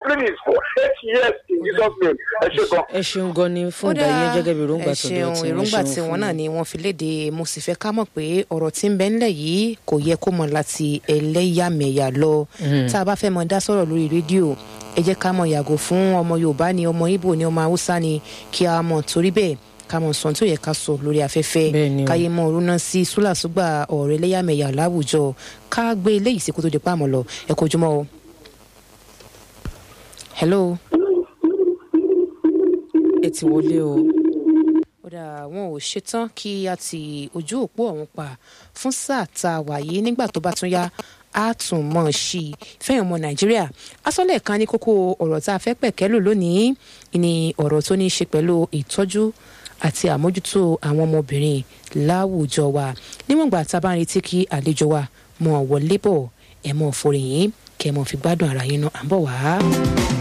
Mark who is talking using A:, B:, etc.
A: discipline is for eight years in Jesus name ẹ ṣe gan.
B: ẹ ṣeun gan ni fún
C: Ó
B: ìgbà yẹn
C: dáa,
B: gẹ́gẹ́ bí èròǹgbà
C: ẹ
B: tó
C: ṣeun,
B: dọ̀ tí
C: èròǹgbà tí wọn náà ni wọn fi léde mo sì fẹ́ ká mọ̀ pé ọ̀rọ̀ tí ń bẹ ńlẹ̀ yìí kò yẹ kó mọ láti ẹlẹ́yàmẹ̀yà lọ tá a bá fẹ́ mọ dá sọ̀rọ̀ lórí rédíò ẹ jẹ́ ká mọ yàgò fún ọmọ yorùbá ni ọmọ ibo ni ọmọ haúsá ni kí a mọ̀ torí bẹ́ẹ̀ ká mọ̀ sọ̀n tó yẹ ká sọ lórí afẹ́fẹ́
B: Bẹ́ẹ̀ ni o.
C: káyé mọ orúná sí súlàsúgbà ọ̀rọ̀ ẹlẹ́yàmẹ̀yà láwùjọ ká gbé eléyìí sí kó tó di pàmò lọ ẹ kó ojúmọ́ o. hello ẹ ti wọlé o kódà wọn ò ṣetán kí a ti ojú òpó ọ̀hún pa fún sáà tá a wà yìí nígbà tó bá tún yá a tún mọ̀ sí i fẹ́yìn ọmọ nàìjíríà asọ́lẹ̀ kan ní kókó ọ̀rọ̀ tá a fẹ́ pẹ̀kẹ́ lò lónìí ni ọ̀rọ̀ tó ní í ṣe pẹ̀lú ìtọ́jú àti àmójútó àwọn ọmọbìnrin láwùjọ wa níwọ̀n gbà tá a bá ń retí kí àlejò wa mọ̀ wọlé bọ̀ ẹ̀ mọ̀ forí yín kẹ́ ẹ̀ mọ̀ fi gbádùn ara yín náà à ń bọ̀ wá.